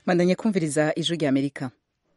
mandanye kumviriza ijwi rya amerika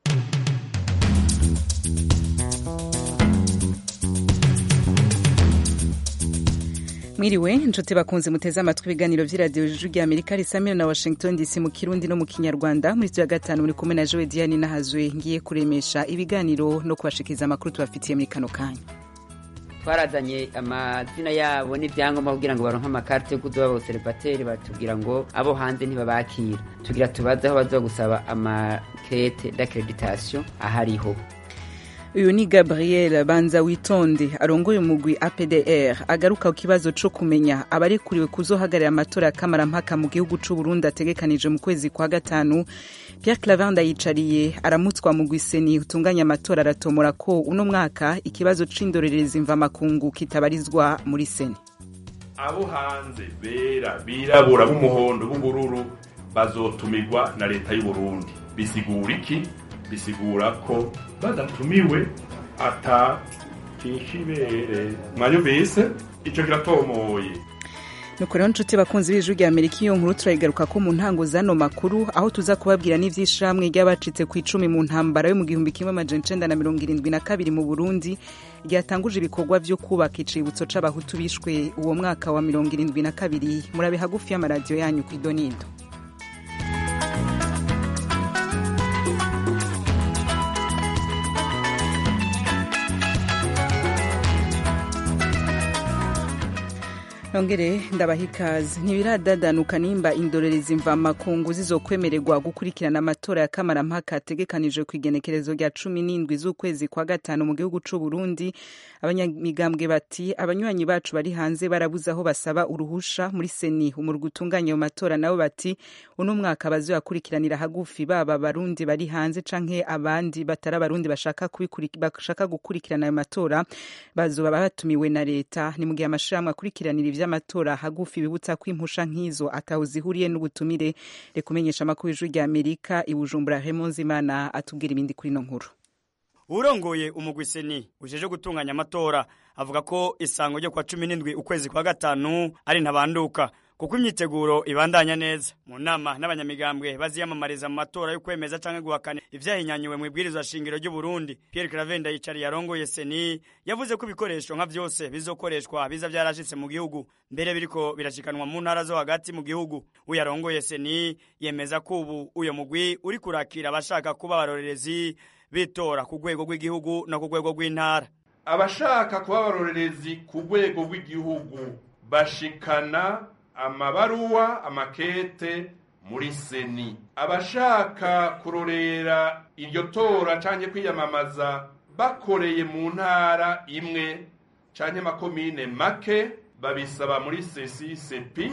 mwiriwe inshuti bakunze muteze amatwi ibiganiro vy'iradiyo ijwi rya amerika risamira na washington dc mu kirundi no mu kinyarwanda muri ya gatanu muri kumwe na jowe diane nahazwe ngiye kuremesha ibiganiro no kubashikiriza amakuru tubafitiye muri kano kanya twarazanye amazina yabo n'ibyangombwa kugira ngo baronke amakarite yo kuduha aboserivateri batubwira ngo abo hanze ntibabakira tugira tubaze aho baza gusaba amakete d'accreditation ahariho uyu ni gabriel banza witonde arongoye umugwi apdr agaruka ku kibazo co kumenya abarekuriwe kuzohagarira amatora ya kamarampaka mu gihugu c'uburundi ategekanije mu kwezi kwa gatanu pierre clavanda yicariye aramutswa mu gwiseni utunganya amatora aratomora ko uno mwaka ikibazo c'indorerezi mvamakungu kitabarizwa muri seni abo hanze bera birabura b'umuhondo b'ubururu bazotumirwa na leta y'uburundi bisigura iki bisigura ko badatumiwe ata kinshibere mwanyumvise ico kiratomoye nuko rero nshuti bakunzi b'ijwi rya amerika iyo nkuru turayigaruka ko mu ntango zano makuru aho tuza kubabwira n'ivy'ishirahamwe ry'abacitse ku icumi mu ntambara yo mu gihumbi kimwe amajana icenda na mirongo irindwi na kabiri mu burundi ryatanguje ibikorwa vyo kubaka icibutso c'abahutu bishwe uwo mwaka wa mirongo irindwi na kabiri murabe hagufi y'amaradiyo yanyu kw'idonido nongere ndabaha ikaze ntibiradadanuka nimba indorerezi mvamakungu zizokwemererwa gukurikirana amatora ya kamarampaka ategekanijwe ku igenekerezo rya cumi n'indwi z'ukwezi kwa gatanu mu gihugu c'u Burundi abanyamigambwe bati abanywanyi bacu bari hanze barabuze aho basaba uruhusha muri seni umurwi utunganya ayo matora nabo bati uno mwaka bazoyakurikiranira hagufi baba abarundi bari hanze canke abandi batari abarundi bashaka, bashaka gukurikirana ayo matora bazoba batumiwe na leta ni mu gihe amashirahamwe akurikiranira vy'amatora hagufi bibutsa ko impusha nk'izo ataho zihuriye n'ubutumire reka umenyesha amakuru y'ijwi rya amerika i bujumbura hemonzimana atubwira ibindi kuri ino nkuru urongoye umugwiseni ujeje gutunganya amatora avuga ko isango ryo kwa cumi n'indwi ukwezi kwa gatanu ari ntabanduka kuko imyiteguro ibandanya neza mu nama n'abanyamigambwe baziyamamariza mu matora yo kwemeza canke guhakana ivyahinyanyuwe mu ibwirizwa shingiro ry'u Burundi Pierre Cravenda yicariye yarongoye seni yavuze ko ibikoresho nka vyose bizokoreshwa biza vyarashitse mu gihugu mbere biriko birashikanwa mu ntara zo hagati mu gihugu uyarongoye seni yemeza ko ubu uyo mugwi uri kurakira abashaka kuba abarorerezi bitora ku rwego rw'igihugu no ku rwego rw'intara abashaka kuba abarorerezi ku rwego rw'igihugu bashikana amabaruwa amakete muri seni abashaka kurorera iryo tora canke kwiyamamaza bakoreye mu ntara imwe canke makomine make babisaba muri sesi sepi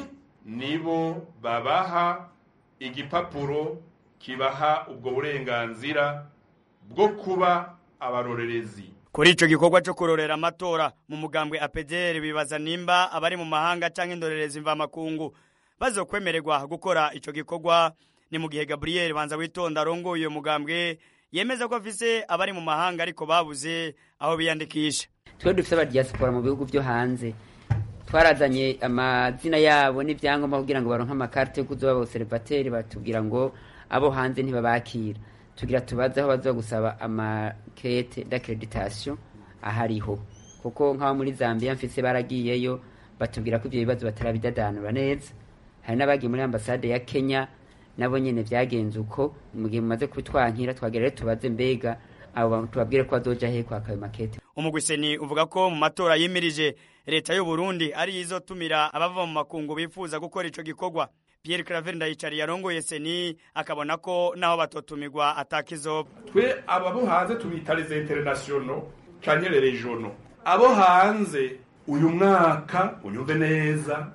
nibo babaha igipapuro kibaha ubwo burenganzira bwo kuba abarorerezi kuri ico gikorwa cyo kurorera amatora mu mugambwe APDR bibaza nimba abari mu mahanga canke indorerezi mvamakungu bazokwemererwa gukora ico gikorwa ni mu gihe Gabriel Banza witonda arongoye uyo mugambwe yemeza ko afise abari mu mahanga ariko babuze aho biyandikisha twe dufise abadiaspora mu bihugu vyo hanze twarazanye amazina yabo n'ivyangombwa kugira ngo baronke amakarite yo kuzoba aboserivateri batubwira ngo abo hanze ntibabakira tugira tubaze aho baza gusaba amakete d'accreditation ahariho kuko nk'abo muri Zambia mfise baragiyeyo batubwira ko ivyo bibazo batarabidadanura neza hari n'abagiye muri ambasade ya Kenya nabo nyene vyagenze uko mu gihe mumaze kubitwankira twagera rero tubaze mbega abo tubabwire ko bazoja he kwaka ayo makete umugwiseni uvuga ko mu matora yimirije leta y'u Burundi ari izotumira abava mu makungu bifuza gukora ico gikorwa Pierre Claver ndayicari yarongoye seni akabona ko naho batotumirwa atakizoba twe ababo hanze tubita les internationaux canke les régionaux abo hanze uyu mwaka unyumve neza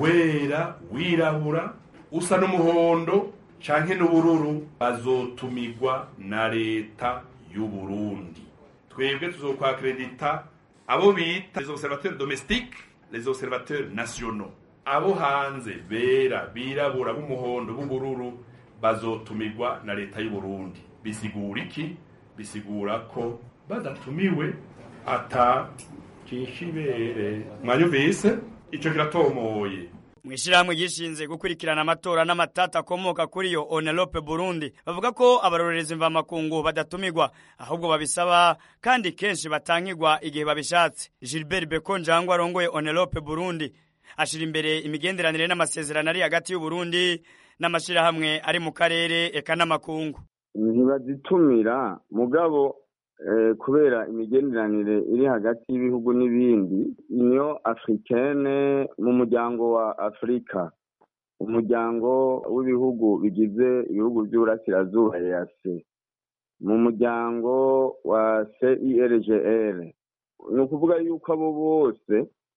wera wirabura usa n'umuhondo canke n'ubururu bazotumirwa na leta y'u Burundi twebwe tuzokwakredita abo bita les observateurs domestiques les observateurs nationaux abo hanze bera birabura b'umuhondo b'ubururu bazotumirwa na leta y'u Burundi bisigura iki bisigura ko badatumiwe ata kinshibere mwanyumvise ico kiratomoye mu ishyirahamwe ryishinze gukurikirana amatora n'amatata akomoka kuri yo onelope burundi bavuga ko abarorerezi mvamakungu badatumirwa ahubwo babisaba kandi kenshi batangirwa igihe babishatse gilbert bekonjangwa arongoye onelope burundi ashira imbere imigenderanire n'amasezerano ari hagati y'uburundi n'amashyirahamwe ari mu karere eka n'amakungu ntibazitumira mugabo kubera imigenderanire iri hagati y'ibihugu n'ibindi niyo africaine mu muryango wa afurika umuryango w'ibihugu bigize ibihugu by'uburasirazuba yase mu muryango wa cirgr ni ukuvuga yuko abo bose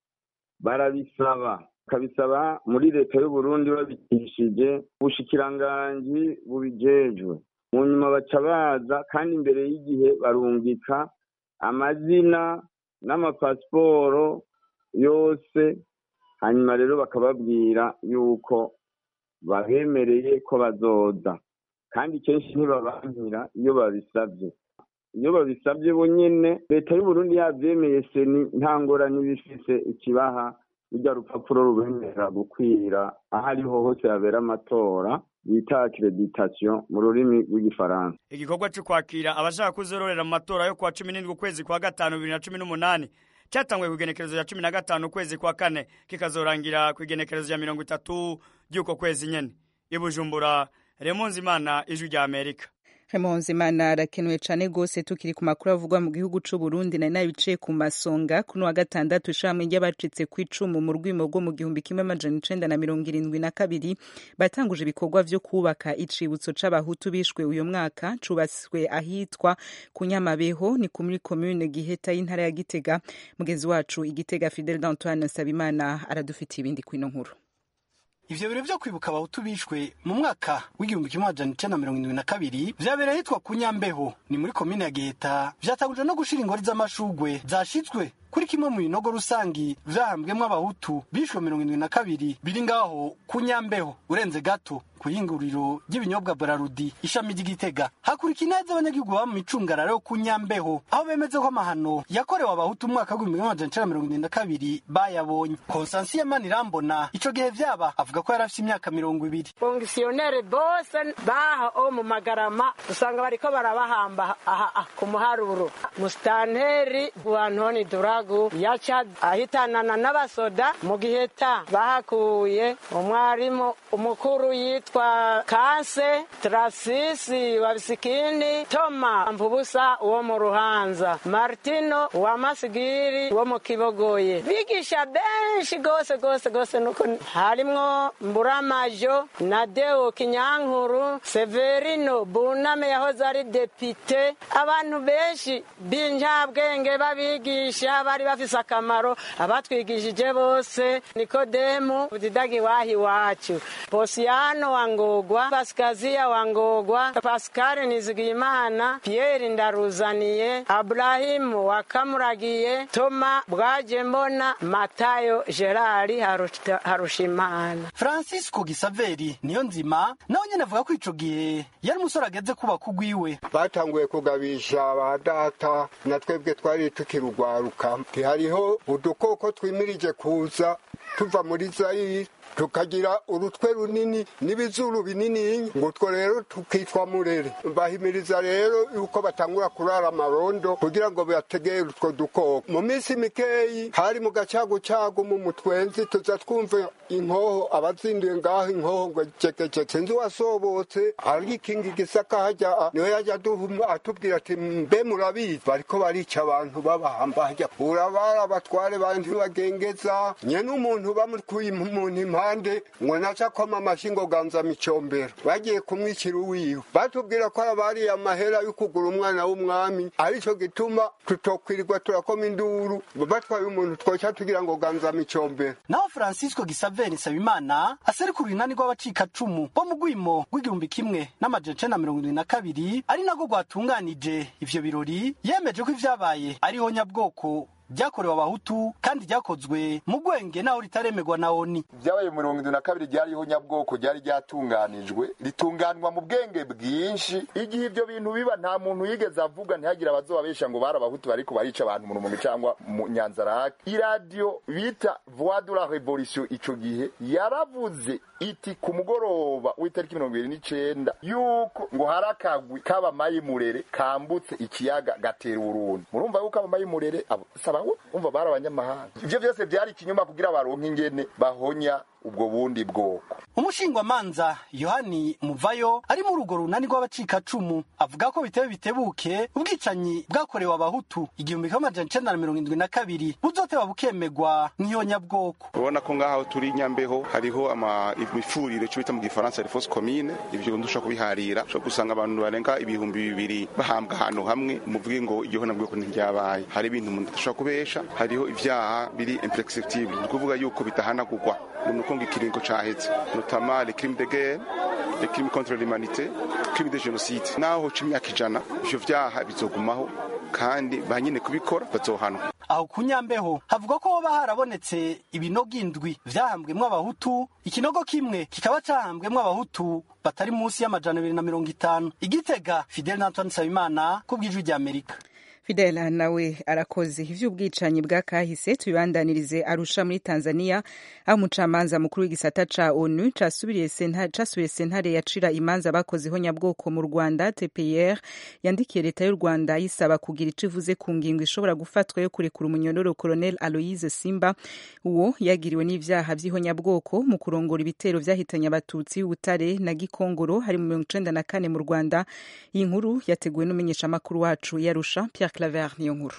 barabisaba bakabisaba muri leta y'uburundi babikishije ubushikiranganji bubijejwe mu nyuma baca baza kandi imbere y'igihe barungika amazina n'amapasiporo yose hanyuma rero bakababwira yuko babemereye ko bazoza kandi kenshi ntibabankira iyo babisabye iyo babisabye bonyine leta y'uburundi yabyemeye seni nta ngorane iba ifise ikibaha rujya rupapuro rubemerera gukwira aho ariho hose habera amatora bita accreditation mu rurimi rw'igifaransa igikorwa cyo kwakira abashaka kuzororera mu matora yo kuwa cumi n'indwi ukwezi kwa gatanu bibiri na cumi n'umunani cyatanguye ku igenekerezo ya cumi na gatanu ukwezi kwa kane kikazorangira ku igenekerezo ya mirongo itatu ry'uko kwezi nyene i bujumbura remonzi imana ijwi rya amerika Imana arakenewe cyane rwose tukiri ku makuru avugwa mu gihugu cy'u Burundi nari nabicaye ku masonga kuno wa gatandatu ishamwe ry'abacitse ku icumu mu rwimo rwo mu gihumbi kimwe amajana icenda na mirongo irindwi na kabiri batanguje ibikorwa vyo kubaka icibutso c'abahutu bishwe uyu mwaka cubatswe ahitwa ku Nyamabeho ni muri komune Giheta y'intara ya Gitega mugezi wacu igitega Fidel d'Antoine Nsabimana aradufitiye ibindi kwino nkuru ivyo biro vyo kwibuka abahutu bishwe mu mwaka w'igihumbi kimwe amajana icenda mirongo indwi na kabiri vyabereye ahitwa ku nyambeho ni muri komine ya giheta vyatangujwe no gushira ingori z'amashugwe zashizwe kuri kimwe mu binogo rusangi vyahambwemwo abahutu bishwe mirongo indwi na kabiri biri ngaho ku nyambeho urenze gato ku yinguriro ry'ibinyobwa Brarudi ishami ry'Igitega hakurika ineza abanyagihugu baba mu micungararo yo ku Nyambeho aho bemeze ko amahano yakorewe abahutu mu mwaka w'igihumbi kimwe amajana icenda mirongo irindwi na kabiri bayabonye Konstansiye Manirambona ico gihe vyaba avuga ko yari afise imyaka mirongo ibiri kongisiyoneri bose baha o mu magarama usanga bariko barabahamba aha ku muharuro musitanteri wa Ntoni Duragu yaca ahitanana n'abasoda mu giheta bahakuye umwarimu umukuru yitwa yitwa Kanse Trasisi wa Bisikini Toma Mpubusa wo mu Ruhanza Martino wa Masigiri wo mu Kibogoye bigisha benshi gose gose gose nuko harimwo Mburamajo na Deo Kinyankuru Severino Buname yahoze ari depite abantu benshi b'injabwenge babigisha bari bafise akamaro abatwigishije bose Nikodemu Didagi wahi wacu Posiano Wangogwa Paskazia Wangogwa Pascal Nizigimana Pierre Ndaruzaniye Abrahimu Wakamuragiye Toma Bwajembona Matayo Gerard Harushimana Francisco Gisaveri niyo nzima nawe nyene avuga ko ico gihe yari umusore ageze kubaka ugwiwe batanguye kugabisha ba data na twebwe twari tukirugwaruka hariho udukoko twimirije kuza tuva muri zayire tukagira urutwe runini n'ibizuru binini ngo utwo rero tukitwa murere bahimiriza rero yuko batangura kurara amarondo kugira ngo bategere utwo dukoko mu minsi mikeyi hari mu gacagucagu mu mutwenzi tuza twumva inkoho abazinduye ngaho inkoho ngo cekeceke nzi wasobotse ari ikingi gisaka hajya niwe yajya atubwira ati mbe murabizi bariko barica abantu babahamba hajya urabara abatware bandi bagengeza nye n'umuntu bamukuye umuntu impande ngo naca koma amashi ngo ganza micombero bagiye kumwicira uwiwe batubwira ko abariye amahera yo kugura umwana w'umwami arico gituma tutokwirirwa turakoma induru batwaye umuntu twoca tugira ngo ganza micombero naho francisco gisaveri nsabimana aserukira urunani rw'abacikacumu bo mu rwimo rw'igihumbi kimwe n'amajana icenda na mirongo irindwi na kabiri ari nagwo rwatunganije ivyo birori yemeje ko ivyabaye ariho nyabwoko ryakorewe abahutu kandi ryakozwe mu gwenge naho ritaremerwa na oni byabaye mu mirongo indwi na kabiri ryariho nyabwoko ryari ryatunganijwe ritunganwa mu bwenge bwinshi igihe ibyo bintu biba nta muntu yigeze avuga ntihagire abazobabesha ngo bari abahutu bariko barica abantu mu rumonge cyangwa mu nyanzarake iradiyo bita voix de la revolution ico gihe yaravuze iti ku mugoroba w'itariki mirongo ibiri n'icenda yuko ngo hari akagwi k'abamayimurere kambutse ikiyaga gatera urundi murumva yuko abamayimurere abo saba umva bari abanyamahanga ivyo vyose vyari ikinyuma kugira baronke ingene bahonya ubwo bundi bwoko umushingwamanza yohani muvayo ari muri urwo runani rw'abacikacumu avuga ko bitewe bitebuke ubwicanyi bwakorewe abahutu igihumbi kimwe amajana icenda na mirongo indwi na kabiri buzoteba bukemegwa nk'iyonyabwoko urabona ko ngaho turi nyambeho hariho imifurire cyo bita mu gifaransa reforce commune ibyo ndusha kubiharira ushobora gusanga abantu barenga ibihumbi bibiri bahambwa ahantu hamwe muvuge ngo iryo honabwoko ntiryabaye hari ibintu umuntu adashobora kubesha hariho ivyaha biri imperceptible ni ukuvuga yuko bitahanagurwa ni uko ngo ikiringo caheze notamment les crimes de guerre les crimes contre l'humanité crimes de génocide naho hoca imyaka ijana ivyo vyaha bizogumaho kandi ba nyine kubikora bazohanwa aho ku nyambeho havuga ko hoba harabonetse ibinogo indwi vyahambwemwo abahutu ikinogo kimwe kikaba cahambwemwo abahutu batari munsi y'amajana abiri na mirongo itanu igitega fidel na antoine nsabimana ku bw'ijwi ry'amerika fidela nawe arakoze ivy'ubwicanyi bwa kahise tubibandanirize arusha muri tanzania aho umucamanza mukuru w'igisata ca onu casubiye sentare yacira imanza bakozeho nyabwoko mu rwanda tpr yandikiye leta y'u rwanda yisaba kugira ico ivuze ku ngingo ishobora gufatwa yo kurekura umunyororo colonel aloise simba uwo yagiriwe n'ivyaha vy'ihonyabwoko mu kurongora ibitero vyahitanye abatutsi b'ubutare na gikongoro hari mu mirongo icenda na kane mu rwanda iyi nkuru yateguwe n'umumenyeshamakuru wacu yarusha pierre claver niyo nkuru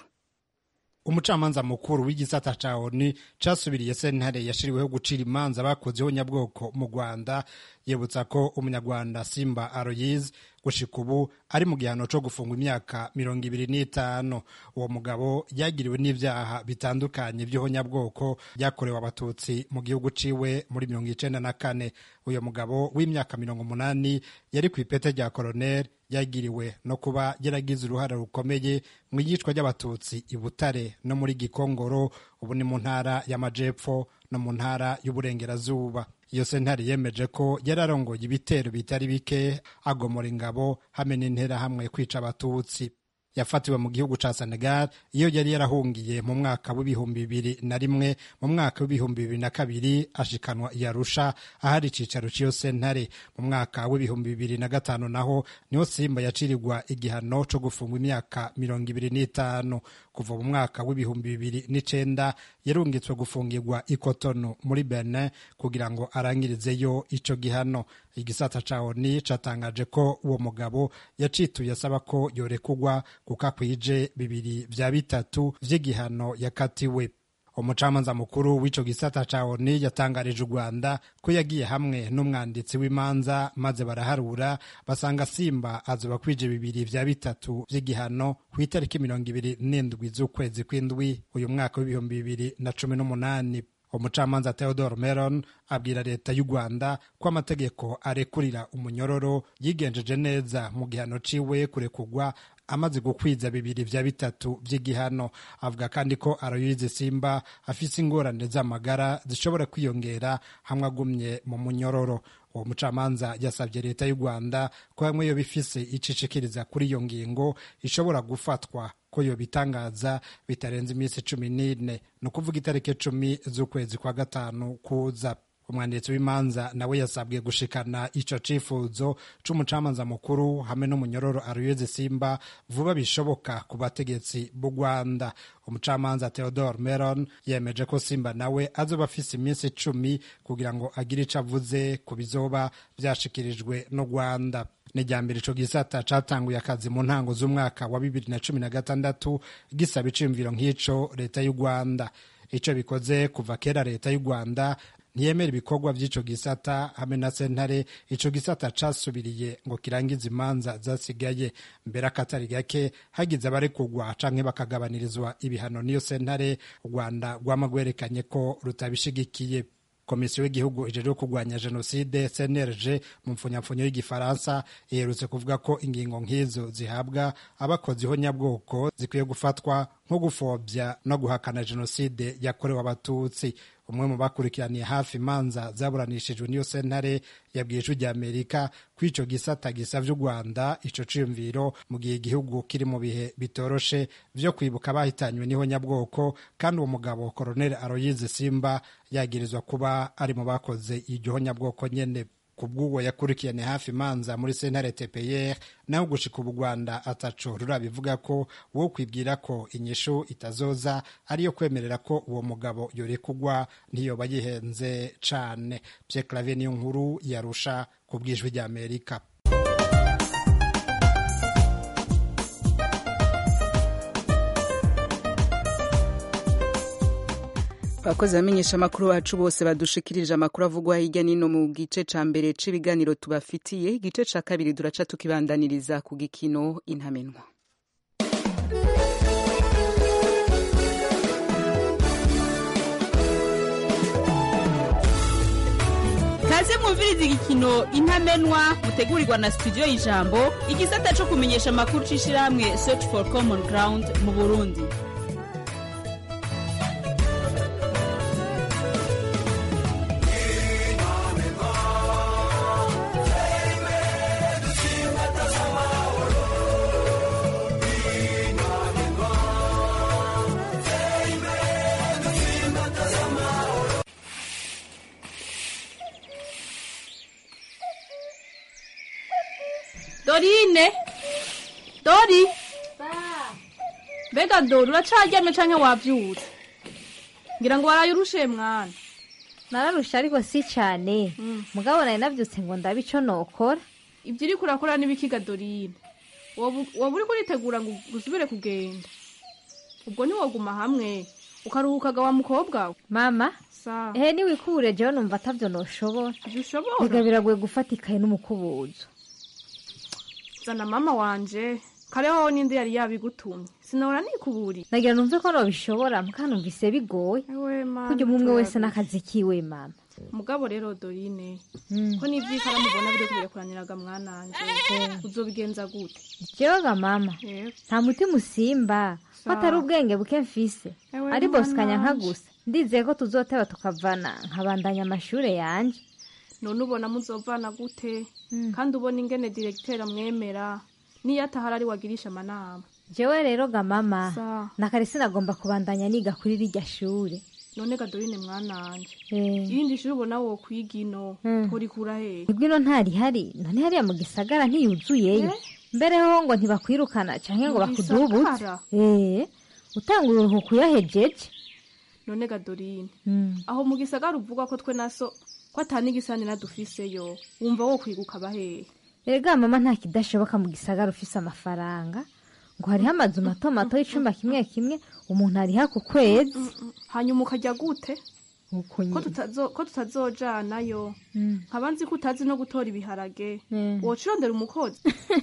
umucamanza mukuru w'igisata ca oni casubiriye sentare yashiriweho gucira imanza bakozeho nyabwoko mu rwanda yibutsa ko umunyarwanda simba aroyize gushika ubu ari mu gihano co gufungwa imyaka mirongo ibiri n'itanu uwo mugabo yagiriwe n'ivyaha bitandukanye vy'ihonyabwoko byakorewe abatutsi mu gihugu ciwe muri mirongo icenda na kane uyo mugabo w'imyaka mirongo umunani yari ku ipete rya koroneli yagiriwe no kuba yaragize uruhare rukomeye mu iyicwa ry'abatutsi i butare no muri gikongoro ubu ni mu ntara y'amajepfo no mu ntara y'uburengerazuba iyo sentare yemeje ko yararongoye ibitero bitari bike agomora ingabo hamwe n'interahamwe kwica abatutsi yafatiwe mu gihugu ca Senegal iyo yari yarahungiye mu mwaka w'ibihumbi bibiri na rimwe mu mwaka w'ibihumbi bibiri na kabiri ashikanwa i Arusha ahari icicaro c'iyo sentare mu mwaka w'ibihumbi bibiri na gatanu naho niho Simba yacirirwa igihano co gufungwa imyaka mirongo ibiri n'itanu kuva mu mwaka w'ibihumbi bibiri n'icenda yarungitswe gufungirwa ikotono muri Benin kugira ngo arangirizeyo ico gihano igisata ca ONU catangaje ko uwo mugabo yacituye asaba ko yorekugwa kuko akwije bibiri vya bitatu vy'igihano yakatiwe umucamanza mukuru w'ico gisata ca ONU yatangarije u Rwanda ko yagiye hamwe n'umwanditsi w'imanza maze baraharura basanga Simba azoba kwije bibiri vya bitatu vy'igihano ku itariki mirongo ibiri n'indwi z'ukwezi kw'indwi uyu mwaka w'ibihumbi bibiri na cumi n'umunani umucamanza Theodore Meron abwira leta y'u Rwanda ko amategeko arekurira umunyororo yigenjeje neza mu gihano ciwe kurekugwa amaze gukwiza bibiri vya bitatu vy'igihano avuga kandi ko Aloyize Simba afise ingorane z'amagara zishobora kwiyongera hamwe agumye mu munyororo uwo mucamanza yasabye leta y'u Rwanda ko hamwe yo bifise icicikiriza kuri iyo ngingo ishobora gufatwa ko yo bitangaza bitarenze iminsi cumi n'ine ni ukuvuga itariki cumi z'ukwezi kwa gatanu kuza umwanditsi w'imanza nawe yasabwe gushikana ico cifuzo c'umucamanza mukuru hamwe n'umunyororo Aloyize Simba vuba bishoboka ku bategetsi b'u Rwanda umucamanza Theodore Meron yemeje ko Simba nawe azoba afise iminsi icumi kugira ngo agire ico avuze ku bizoba vyashikirijwe n'u Rwanda nijyambere ico gisata catanguye akazi mu ntango z'umwaka wa bibiri na cumi na gatandatu gisaba iciyumviro nk'ico leta y'u Rwanda ico bikoze kuva kera leta y'u Rwanda ntiyemera ibikorwa by'ico gisata hamwe na sentare ico gisata casubiriye ngo kirangize imanza zasigaye mbere akatari gake hagize abarekugwa canke bakagabanirizwa ibihano n'iyo sentare u rwanda rwama rwerekanye ko rutabishigikiye komisiyo y'igihugu ijejwe kurwanya jenoside cnlg mu mpfunyapfunyo y'igifaransa iherutse kuvuga ko ingingo nk'izo zihabwa abakoziho nyabwoko zikwiye gufatwa nko gupfobya no guhakana jenoside yakorewe abatutsi umwe mu bakurikiraniye hafi imanza zaburanishijwe n'iyo sentare yabwiye ijwi rya amerika ko ico gisata gisavye u rwanda ico ciyumviro mu gihe igihugu kiri mu bihe bitoroshe vyo kwibuka abahitanywe n'ihonyabwoko kandi uwo mugabo koroneli aroyize simba yagirizwa kuba ari mu bakoze iryo honyabwoko nyene kubw'uwo yakurikirane hafi imanza muri sentare tpr naho gushika ubu rwanda ataco rurabivuga ko wo kwibwira ko inyishu itazoza ariyo kwemerera ko uwo mugabo yorekugwa ntiyoba yihenze cane pye clavier niyo nkuru yarusha ku bwijwi rya amerika abakozi bamenyesha amakuru bacu bose badushikirije amakuru avugwa hirya nino mu gice ca mbere c'ibiganiro tubafitiye igice ca kabiri duraca tukibandaniriza ku gikino intamenwa kaze mwumviriza igikino intamenwa mutegurirwa na studio y'ijambo igisata co kumenyesha amakuru c'ishirahamwe search for common ground mu burundi dorine dori mbega dori uracaryamye canke wavyutse ngira ngo waraye urushe mwana nararusha ariko si cane mugabo nari navyutse ngo ndabe ico nokora ivyo uriko urakora n'ibikiga dorine woba woba uriko uritegura ngo usubire kugenda ubwo ntiwoguma hamwe ukaruhukaga wa mukobwa we mama sawa ehe niwikubure jewe numva atavyo noshobora ntushobora biga biragoye gufata ikaye n'umukubuzo zana mama wanje kareho ninde yari yabigutumye sinora nikuburi nagira numve ko nobishobora muka numvise bigoye ewe mama kurya umwe umwe wese n'akazi kiwe mama mugabo rero dorine Mm. ko n'ivyikara mubona biriko birakuraniraga mwananje uzobigenza gute jewe mama Yego. nta mutima usimba ko Sawa. atari ubwenge buke mfise Ewe ari bosikanya nka mwananje. gusa ndizeye ko tuzoteba tukavana nkabandanya amashure yanje none ubona muzovana gute kandi ubona ingene diregiteri amwemera niyo atahari ari wagirisha amanama jewe rero ga mama Sawa. nakare sinagomba kubandanya niga kuri rirya shure none gadorine mwananje Eh. irindi shuri ubona wokwiga ino Mm. urikura hehe Ibwino ntari none hariya mu gisagara ntiyuzuyeyo mbere ho ngo ntibakwirukana canke ngo Mu bakudubutse gisagara? eh utanga uruhuko uyahejeje none gadorine Mm. aho mu gisagara uvuga ko twe naso ko atani igisanira dufiseyo wumva wo kwiga ukaba hehe erega mama nta kidashoboka mu gisagara ufise amafaranga ngo hariho amazu mato mato y'icumba kimwe kimwe umuntu ariha ku kwezi hanyuma ukajya gute uko ko nyine tutazo ko tutazojanayo Mm. nkaba nzi ko utazi no gutora ibiharage Mm. woca urondera umukozi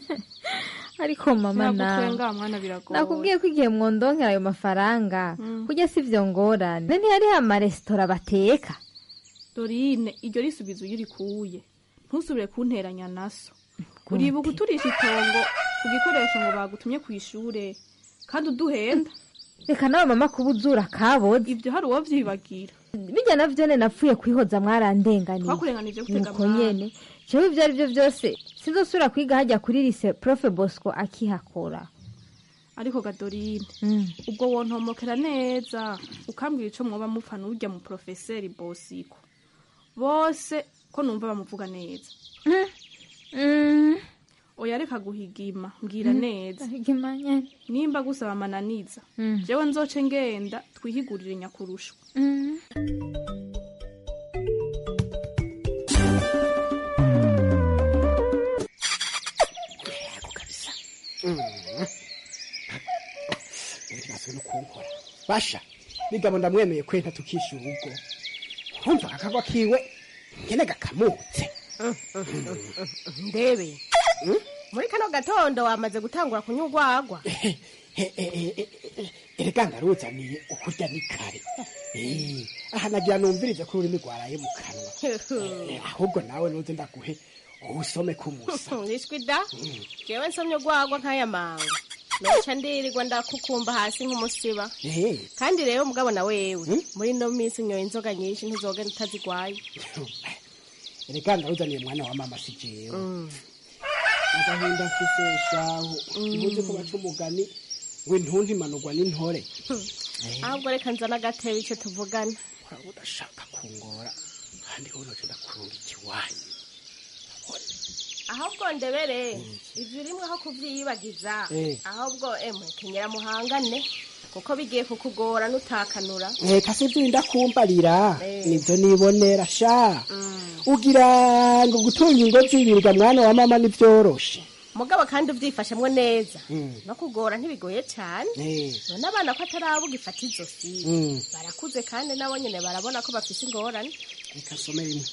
ariko mama nawe Sinagutwenga mwana biragoye nakubwiye ko igihe mwondonkera ayo mafaranga Mm. kurya si vyo ngorane ne ntihariho amaresitora bateka dorine iryo risubizo iyo urikuye ntusubire kunteranya naso uribuka uturisha itongo ku gikoresho ngo bagutumye ku ishure kandi uduhenda reka nawe mama kuba uzura kaboze ibyo hari uwo vyibagira bijya navyo ne napfuye kwihoza mwarandenganiye twakurenganije gutega nuko mwana nyene jewe ivyo ari vyo vyose sinzosubira kwiga hajya kuri lise profe bosco akihakora ariko gadorine Mm. ubwo wontomokera neza ukambwira ico mwoba mupfa n'urya mu profeseri bosiko bose ko numva bamuvuga neza oya reka guhigima mbwira Mm. neza Higima nyene. nimba gusaba amananiza Mm. jewe nzoce ngenda twihigurire nyakurusho ibibazo no kunkora basha bigabo ndamwemeye kwenta tukishyura ubwo urumva akagwa kiwe ngene gakamutse ndebe muri kano gatondo wamaze gutangura kunywa urwagwa erega ndaruzaniye ukurya ni kare Eh, aha nagira numvirize ko ururimi rwaraye mu kanwa Eh, ahubwo nawe nuze ndaguhe usome kumusa nishwi da jewe nsomye urwagwa nk'aya manga noca ndirirwa ndakukumba hasi nk'umusiba ehe kandi rero mugabo na wewe muri ino minsi unyoye inzoga nyinshi ntuzogenda utazigwaye reka ndawuzaniye mwana wa mama si jewe agahinda mfise shahu ubuze ko baca umugani ngo intuntu imanurwa n'intore ahubwo reka nzana agatebe icyo tuvugana waba udashaka kungora kandi wowe noca ndakurunga ikiwanyu ahubwo ndebere ivyo urimwe aho kuvyiyibagiza Eh. ahubwo emwe kenyera muhangane kuko bigiye kukugora nutakanura reka si ibyo wenda kumbarira Eh. nibyo nibonera sha ugira ngo gutunga ingo zibirwa mwana wa mama nivyoroshe mugabo kandi uvyifashemwo neza Mm. no kugora ntibigoye cane Eh. none abana ko atarabuga ifata izosi Mm. barakuze kandi nabo nyene barabona ko bafise ingorane reka some rimwe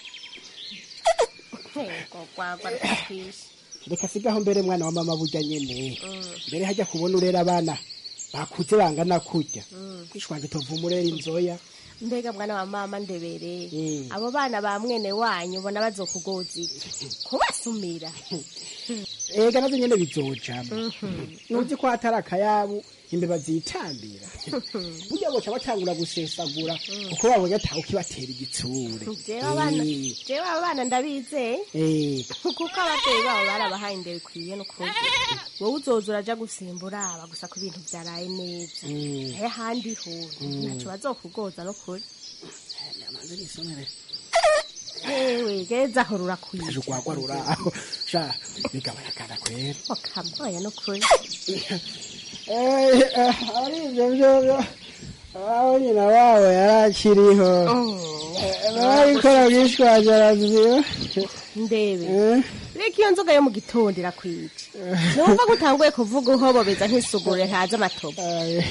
gogwagwa rukatwishe reka sigaho mbere mwana wa mama burya nyene Mm. mbere hajya kubona urera abana bakuze bangana kurya Mm. kwishwanje tuvuma urera inzoya mbega mwana wa mama ndebere Mm. abo bana ba mwene wanyu ubona bazokugoza iki kubasumira ega nazo nyene bizojamo Mhm. nuzi ko hatari akayabu imbeba zitambira burya boca batangura gusesagura kuko babonye atawe ukibatera igitsure jewe abana Eh, jewe abana ndabizeye eh, kuko ababyeyi babo barabahaye indero ikwiye n'ukuri wowe uzoza uraja gusimbura aba gusa ku bintu vyaraye neza Mm. naye ahandi ho Mm. ntaco bazokugoza n'ukuri amaze nisomere yewe geza aho rurakwiye aje urwagwa ruraho sha bigabarakana kwera okamoya n'ukuri Eh, eh, ari ivyo vyovyo aho nyina wabo yarakiriho barikora bwishwaje araziba ndebe reka iyo nzoga yo mu gitondo irakwica numva ko utanguye kuvuga uhobobeza nk'isugure ntazi amatobo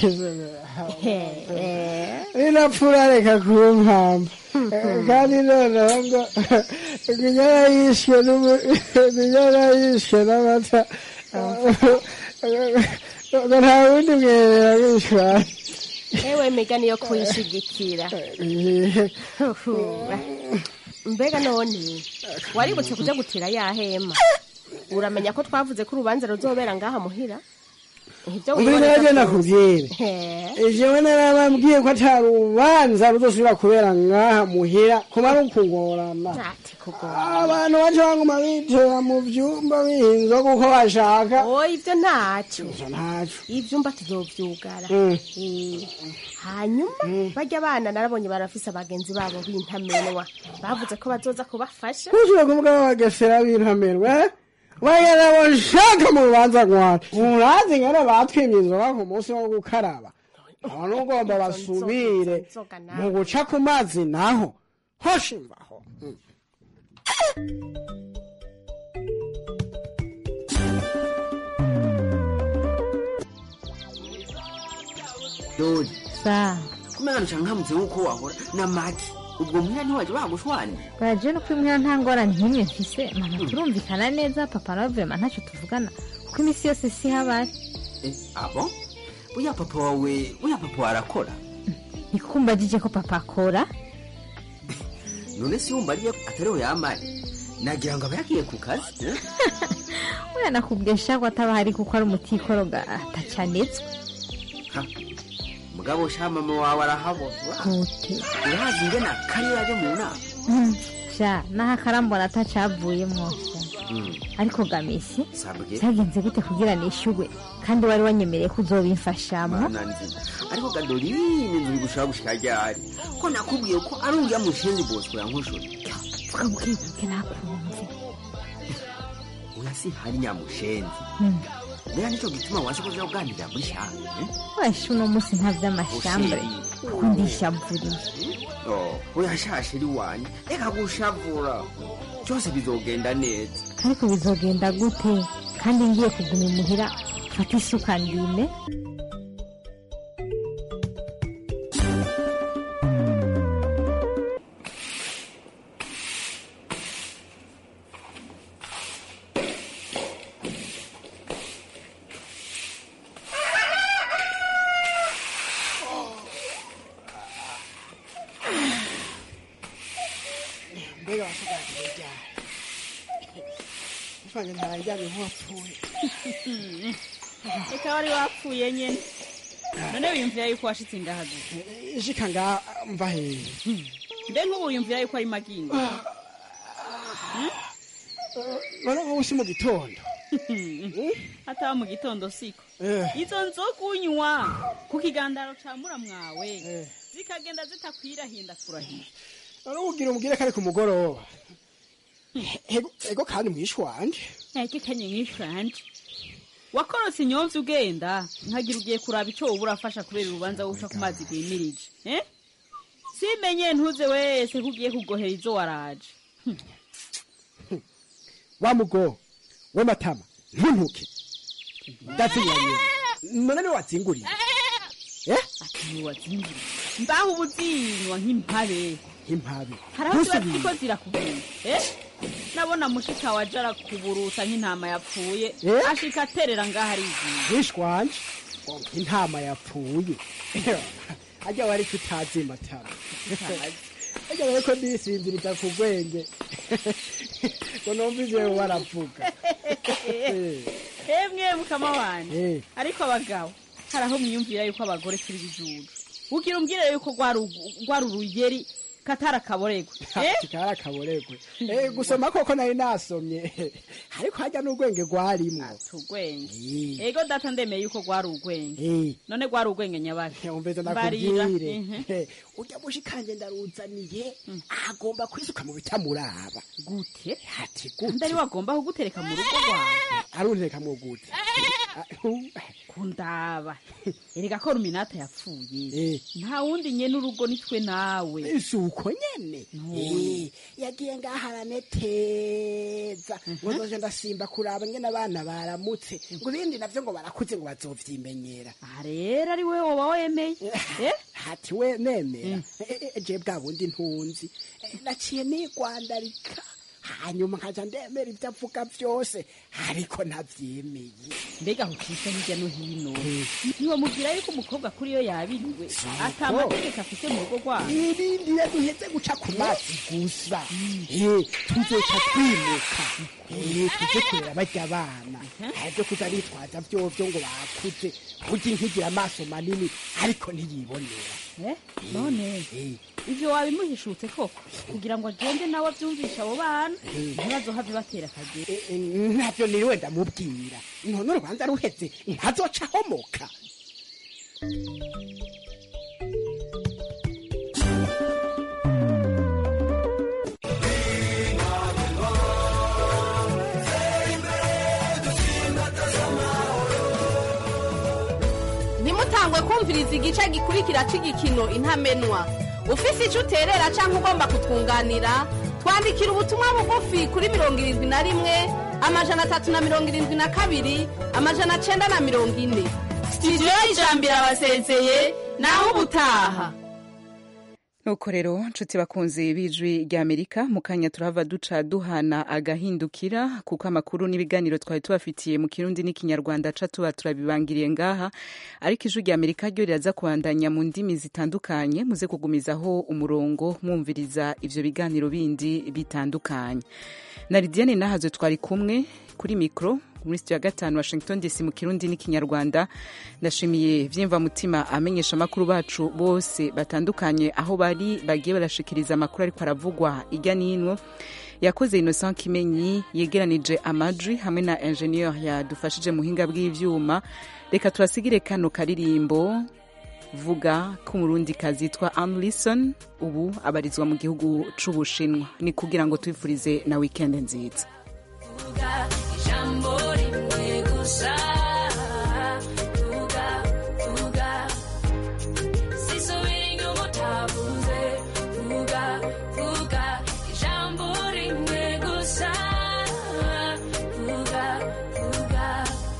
rinapfura reka kumpamba kandi noneho ngo inyana yishwe n'umu- inyana yishwe n'amata ngo nta wundi mwerera wishwaye ewe migani yo kuyishigikira mbega none waributse kuja gutira ya hema uramenya ko twavuze ko urubanza ruzobera ngaha muhira ivyo umvire wiboneza nabyo ko- nakubwire He. jewe narababwiye ko ata rubanza ruzosubira kubera ngaha muhira kumara ukugorana ati kugorana abantu baca baguma bitera mu vyumba bihinzoga uko bashaka oya ivyo ntaco ntaco ivyumba tuzovyugara Mm. Eh, hanyuma barya abana narabonye barafise abagenzi babo b'intamenwa bavuze ko bazoza kubafasha kushira kuvuga bagesera b'intamerwe bagera bashaka mu rubanza rwanda urazi ngene batwimye inzoga ku munsi wo gukaraba none ugomba basubire mu guca ku mazi naho hoshimbaho dori sa kumenya ncankamutse nk'uko wahora na maki ubwo muhira ntiwaje bagushwani baje no kwimwira nta ngorane nk'imwe mfise mama turumvikana neza papa nawe vrema ntacyo tuvugana kuko iminsi yose si habari Eh, abo buya papa wawe buya papa wawe arakora nikumbajije ko papa akora none si wumva ariyo atariho yambaye nagira ngo aba yagiye ku kazi eh? oya nakubwesha ko ataba hari kuko ari umutikoroga atacanetswe Ha, mugabo sha mama wawe arahabona gute urazi ingena kari yaje mu nama Mm, sha naho akarambona atacavuyemwo sha Mm, ariko gamisi sabwe byagenze gute kugira nishyugwe kandi wari wanyemereye ko uzobimfashamo mana nzima ariko gadorine nzuri gushaka gushika ryari ko nakubwiye ko ari uriya mushenzi bosco yankoshora vuga bukebuke nakumve oya si hari nyamushenzi Mm. rero nico gituma waje kuja kuganirira muri shanga eh? wesha uno munsi nta vy'amashambure kuko ndishavuriye Oh, oya shashiri wanye reka gushavura byose bizogenda neza ariko bizogenda gute kandi ngiye kuguma imuhira mfata isuka ndime mbega basigaje ryari ishwanje ntaranjyanye nk'uwapfuye reka wari wapfuye nyene none wiyumvira yuko washitse ngaha gusa ishika nga mva hehe mbe nk'ubu wiyumvira yuko ari magini none wowe si mu gitondo ataba mu gitondo siko izo nzoga unywa ku kigandaro ca muramwawe zikagenda zitakwirahinda kurahira none ugira umubwire ko ari ku mugoroba Ego- ego kandi mwishi wanje eke kanye mwishanje wakorotse inyomvya ugenda nkagira ugiye kuraba ico woba urafasha kubera urubanza wuca ku mazi rwimirije eh? simenye ntuze wese ko ugiye kugohera izo waraje wa mugo we matama ntuntuke ndazinyanyira none niwe watsinguriye ati niwazingiriye mbaho uba uzinywa nk'impabe impabe hari aho ziba ziriko zirakubwira eh? nabona mushika waje arakuburuta nk'intama yapfuye Eh? ashika aterera ngaho ariziye mwishi wanje intama yapfuye ajya wari tutazi matama ajya wari ko ndisinziriza ku bwenge ngo numva ivyo waravuga emwe mukama wanje Eh. ariko abagabo hari aho mwiyumvira yuko abagore turi bijuju ugira umbwire yuko rwari ugu- rwari uruyeri katari akaboregwe eh? kikari akaboregwe Eh, gusoma koko nari nasomye ariko hajya n'urwenge rwarimwo tugwenge ego data ndemeye yuko rwari urwenge Eh. none rwari urwenge nyabaki umvise Mbarira, nakubwire mhm. Eh, urya mushikanje ndaruzaniye agomba kwisuka mu bitamuraba gute ati kandi ari wagomba kugutereka mu rugo rwawe aruntereka mu gute kundaba erega ko ruminata yapfuye nta wundi nye n'urugo nitwe nawe si uko nyene Eh, yagiye ngaha araneteza ngo nzoje ndasimba kuraba ngene abana baramutse ngo ibindi navyo ngo barakuze ngo bazovyimenyera aha rero ari we woba wemeye eh? hati we nemera Eh, eh, je bwa bundi ntunzi Eh, naciye nigwandarika hanyuma nkaja ndemera ivyo avuga vyose ariko ntavyemeye mbega hukisa hirya no hino ntiwamubwira yuko umukobwa kuri yo yabiriwe ata amategeko afite mu rugo rwabo ibindi iyo duheze guca ku mazi gusa Eh, tuzoca twimuka Eh, tuje kurera barya abana arivyo kuza bitwaza vyovyo ngo bakuze kurya inkigira amaso manini ariko ntiyibonera Eh, none ivyo wabimuhishutse koko kugira ngo agende nawe avyumvisha abo bana ntibazohave batera akagera ntavyo niriwe ndamubwira none urubanza ruheze ntazoca ahomoka ntimutangwe kumviriza igice gikurikira cy'igikino intamenwa ufise icyo uterera cyangwa ugomba kutwunganira twandikira ubutumwa bugufi kuri mirongo irindwi na rimwe amajana atatu na mirongo irindwi na kabiri amajana cyenda na mirongo ine sitidiyo y'ijambiro abasezeye naho ubutaha nuko rero nshuti bakunze b'ijwi ry'amerika mu kanya turahava duca duhana agahindukira kuko amakuru n'ibiganiro twari tubafitiye mu kirundi n'ikinyarwanda ca tuba turabibangiriye ngaha ariko ijwi ry'amerika ryo riraza kubandanya mu ndimi zitandukanye muze kugumizaho umurongo mwumviriza ivyo biganiro bindi bitandukanye na lidiane nahazo twari kumwe kuri mikoro muri sitiyo ya gatanu washington dc mu kirundi n'ikinyarwanda ndashimiye vyimva mutima amenyesha amakuru bacu bose batandukanye aho bari bagiye barashikiriza amakuru ariko aravugwa irya n'ino yakoze innocent kimenyi yegeranije amajwi hamwe na ingenieur yadufashije muhinga bw'ivyuma reka turasigire kano karirimbo vuga ko umurundi kazitwa amlison ubu abarizwa mu gihugu c'ubushinwa ni kugira ngo twifurize na weekend nziza vuga ijambo rimwe gusa vuga vuga sisubira inyuma utavuze vuga vuga ijambo rimwe gusa vuga vuga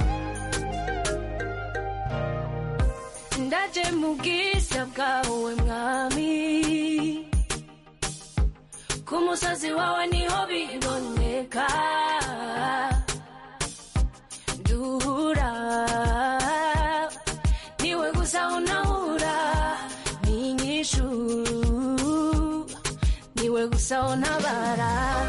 ndaje mu bwiza bwawe mwami ku musozi wawe niho biboneka duhura niwe gusa unahura n'inyishu niwe gusa untabara